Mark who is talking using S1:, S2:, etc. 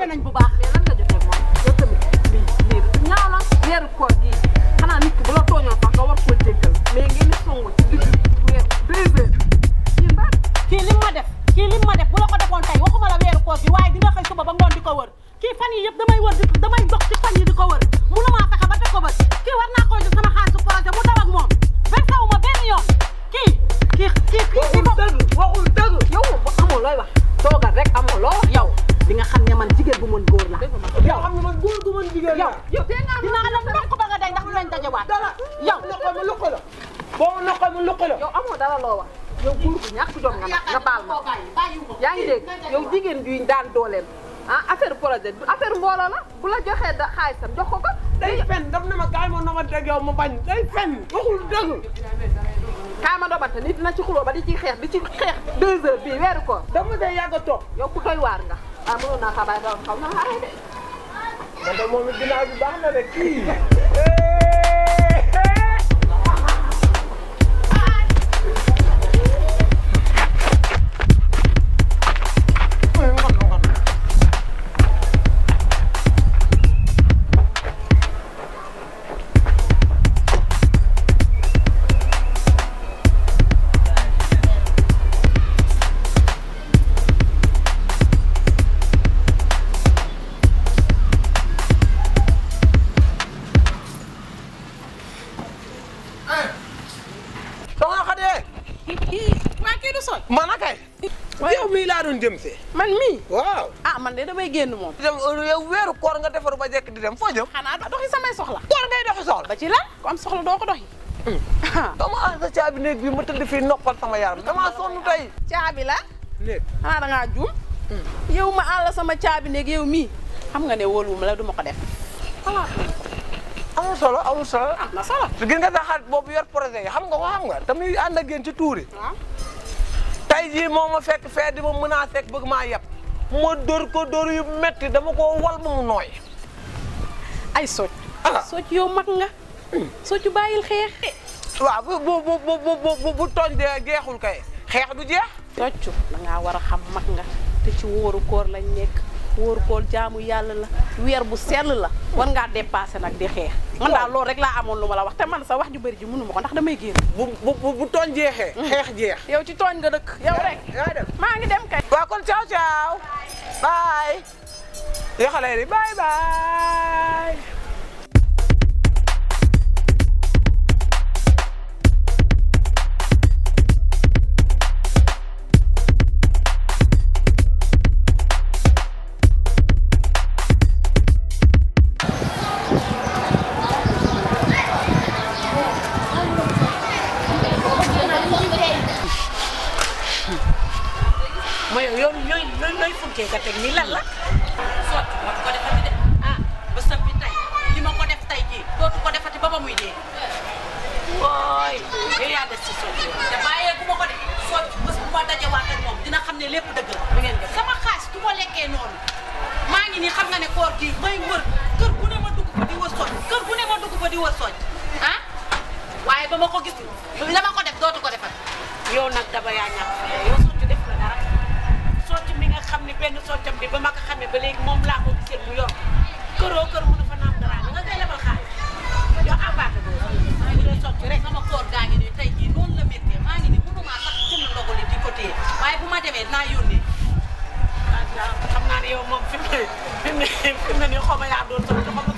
S1: nañ bu baax
S2: mais lan nga jotee moom yow tamit lii lii ñaaw la weeru koor gii xanaa nit ki bu la tooñoon sax nga war koo jéggal mais ngeen di songu ci digg weer deux heures yéen ba
S1: kii lim ma def kii lim ma def bu la ko defoon tey waxuma la weeru koor gi waaye di nga xëy suba ba ngoon di ko wër kii fan yi yëpp damay wër di damay dox ci fan yi di ko wër mënumaa fexe ba teg ko bët kii war naa koy jox sama xaalisu projet mu daw ak moom versé wu ma benn yoon kii kii kii kii
S2: waxul dëgg waxul dëgg yow bu amoo looy wax toogal rek amoo loo wax
S1: yow di nga xam ne man jigéen bu mën góor la
S2: yow xam ne man góor gu mën jigéen
S1: yow
S2: la yow tey nga
S1: dinaa la ndokk ba nga day ndax dinañ dajewaat
S2: dara
S1: yow
S2: loxo mu luqi la boo loxo mu luqi la yow amoo dara loo wax yow góor gu ñàkk jom nga nag nga baal ma yaa ngi dégg yow jigéen juy daan dooleem ah affaire projet du affaire mbooloo la bu la joxee da xaalisam jox ko ko day fen daf na ma kaay ma nama dégg yow ma bañ day fen waxul dëgg kaay ma dobante nit dina ci xuloo ba di ci xeex di ci xeex deux heures bii weeru ko dama day yàgg a toog yow ku doy waar nga ah mënoon naa xabaay da xaw na xaaree de man de moom it ginnaaw bi baax na de kii soxna Xadi
S1: waa kii du sol
S2: man a kay yow mii laa doon jëm see
S1: man mii
S2: waaw
S1: ah man de damay génn moom
S2: dem yow weeru koor nga defaru ba jekk di dem foo jëm
S1: xanaa doxi samay soxla
S2: koor ngay doxi soxla
S1: ba ci lan ku am soxla doo ko doxi
S2: dama ànd sa caabi néeg bi ma tëdd fii noppal sama yaram damaa sonn tey
S1: caabi la
S2: néeg
S1: xanaa da ngaa juum yow ma àll sama caabi néeg yow mii xam nga ne wóoluwuma la duma ko def
S2: amul solo amul solo
S1: am na solo
S2: gis nga sa xarit boobu yor projet yi xam nga ko xam nga tamit ànd ak yéen ci tuuri
S1: waaw
S2: tey jii moo ma fekk fee di ma menacé ak bëgg maa yeb ma dóor ko dóor yu metti dama ko wal ba mu nooy
S1: ay socc
S2: Ah.
S1: socc yow mag nga socc bàyyil xeex
S2: waaw bu bu bu bu bu bu bu tooñ dee jeexul kay xeex du jeex
S1: socc da ngaa war a xam mag nga te ci wóoru koor lañ nekk wóoru koor jaamu yàlla la weer bu sell la war ngaa dépassé nag di xeex man daal loolu rek laa amoon lu ma la wax te man sa wax ju bëri ji mënu ma ko ndax damay génn
S2: bu bu bu bu tooñ jeexee xeex jeex
S1: yow ci tooñ nga dëkk yow rek
S2: yaa dem
S1: maa ngi dem kay
S2: waaw kon ciao ciao bye yoo xale yi bye bye
S3: mooy yow yow looy looy funkee ka teg nii lan la. sotti moo ko defati de ah ba sab bi tey li ma ko def tey jii dootu ko defati ba ba muy dee. wooy yow yaa des ci sotti te bàyyee bu ma ko de sotti bés bu ma dajewaat ak moom dina xam ne lépp dëgg la. bu ngeen def sama xaalis du ko lekkee noonu maa ngi nii xam nga ne koor gi may wër kër gu ne ma dugg fa di wër soñ kër gu ne ma dugg fa di wër soñ ah waaye ba ma ko gis la ma ko def dootu ko defati. yow nag daba yaa ñàkk fayda yow sotti def la dara. socc mi nga xam ne benn soccam bi ba ma ko xamee ba léegi moom laa ko gisee mu yor këroo kër mënu fa naam dara nga koy lebal xaalis yow abaate boobu maa ngi doon socc rek sama koor gaa ngi nii tey jii noonu la méttee maa ngi nii mënumaa sax jënd ndogu li di ko téye waaye bu ma demee naa yónnee waaw xam naa ne yow moom fi mu ne fi mu ne fi mu ne nii xaw ma yaa doon socc xaw ma